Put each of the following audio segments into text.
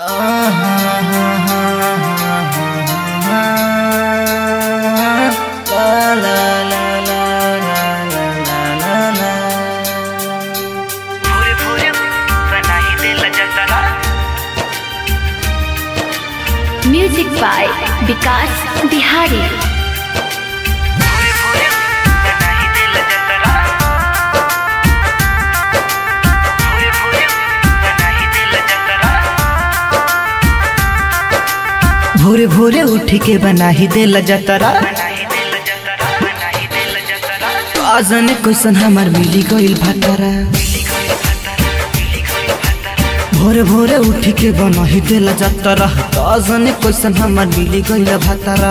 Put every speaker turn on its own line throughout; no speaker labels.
भोरे भोरे बनाई दिल जतरा
म्यूजिक बाय विकास बिहारी
भोरे भोरे बनाई दिल जतरा भोरे भोरे बनाई दिल जतरा
भोरे भोरे उठ के बनाही देला जतरा
बनाई दिल जतरा बनाई दिल जतरा
आजन क्वेश्चन हमार मिली गइल भातरा भोरे भोरे उठ के बनाही देला जतरा आजन क्वेश्चन हमार मिली गइल भातरा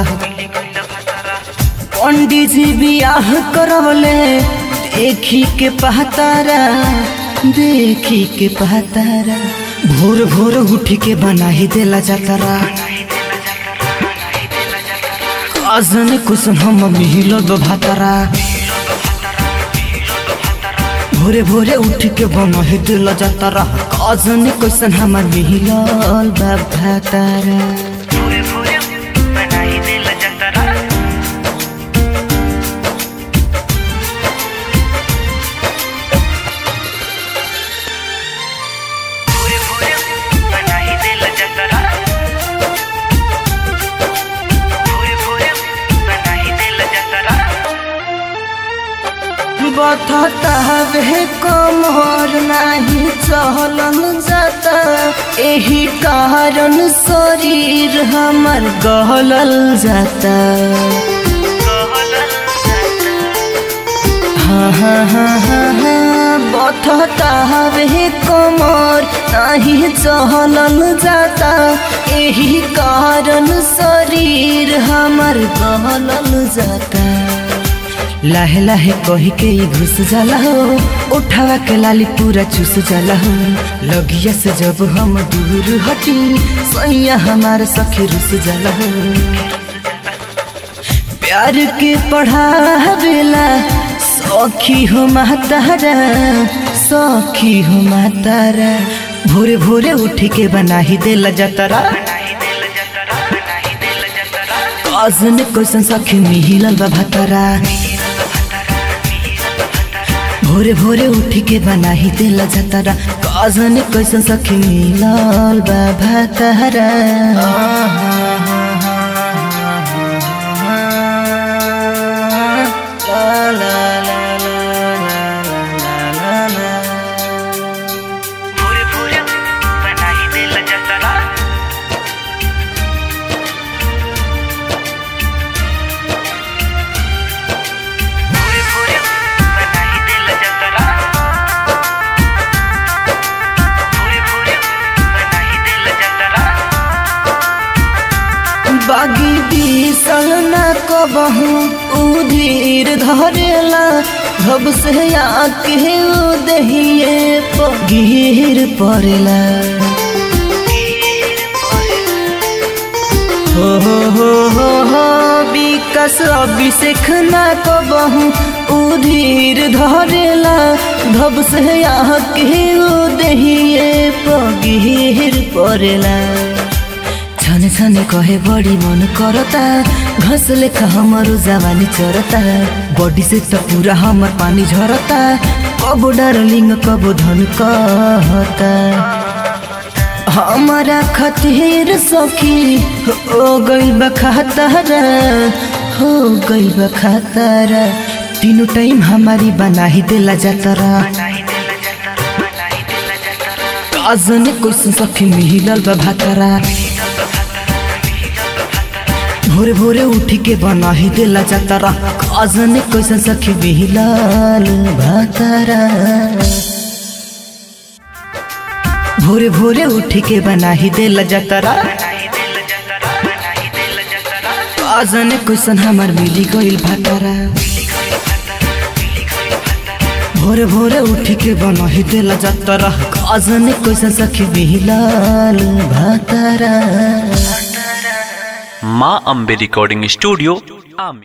पंडित जी बियाह करवले देखी के पहतारा देखी के पहतारा भोर भोर उठ के बनाही देला जतरा आजन कुसुम हम मिहिलो दो भातरा भोरे भोरे उठ के बनही दिल जतरा आजन कुसुम हमर मिहिलल बा भातरा
भोरे भोरे बनाई दिल जतरा भोरे भोरे बनाई दिल जतरा भोरे भोरे बनाई दिल जतरा
बथता वे कमर नाही चहलन जाता एही कारण शरीर हमर गहलल जाता हाँ हाँ हाँ हाँ हाँ बथता वे कमर नाही चहलन जाता एही कारण शरीर हमर गहलल जाता लाहे लाहे कही के ही घुस जाला हो उठावा के लाली पूरा चूस जाला हो लगिया से जब हम दूर हटी सैया हमार सखी रुस जाला हो प्यार के पढ़ावेला सखी हो मातारा सखी हो मातारा भोरे भोरे उठ के बनाही देला जतरा
बनाई दिल जतरा बनाई दिल जतरा
आजन क्वेश्चन सखी मिहिलल बा भातरा भोरे भोरे उठ के बनाही देला जतरा आजन क्वेश्चन सखी मिलल बा भातरा
भोरे भोरे बनाई दिल जतरा भोरे भोरे बनाई दिल जतरा भोरे भोरे बनाई दिल जतरा
बागी बीसल न कबहू उधीर धरेला धब से आके उ दहिए पगीर पड़ेला हो हो हो हो हो विकास अभिषेक न कबहू उधीर धरेला धब से आके उ दहिए पगीर पड़ेला छने छने कहे बड़ी मन करता घस लेखा हमारो जवानी चरता बॉडी से तो पूरा हमर पानी झरता कबो डार्लिंग कबो धन कहता हमारा खतीर सखी हो गई बखातारा हो गई बखातारा तीनों टाइम हमारी बनाही देला जातरा
बनाई दिल जतरा बनाई दिल जतरा
काजन कुछ सखी मिहिलल बा भातरा भोरे भोरे उठ के बनाही देला जातरा काजन कैसन सखी मिहिलल भातरा भोरे भोरे उठ के बनाही देला जातरा
बनाई दिल जतरा बनाई दिल जतरा
काजन कैसन हमार मिली गइल भातरा भोरे भोरे उठ के बनाही देला जातरा काजन कैसन सखी मिहिलल भातरा
माँ अम्बे रिकॉर्डिंग स्टूडियो आमी